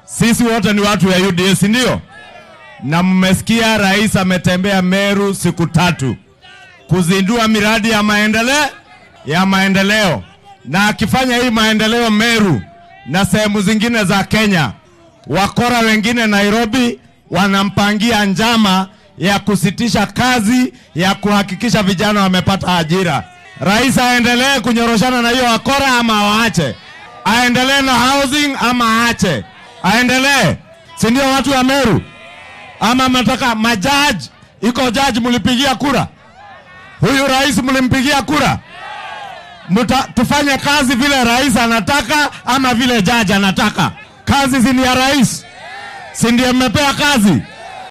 Sisi wote ni watu ya UDA, si ndio? Na mmesikia rais ametembea Meru siku tatu kuzindua miradi ya maendeleo ya maendeleo, na akifanya hii maendeleo Meru na sehemu zingine za Kenya, wakora wengine Nairobi wanampangia njama ya kusitisha kazi ya kuhakikisha vijana wamepata ajira. Rais aendelee kunyoroshana na hiyo wakora ama waache? Aendelee na housing ama aache? Aendelee, si ndio watu wa Meru? Ama mnataka majaji? Iko jaji mlipigia kura? Huyu rais mlimpigia kura? Muta, tufanye kazi vile rais anataka ama vile jaji anataka? Kazi si ni ya rais, si ndiye mmepea kazi?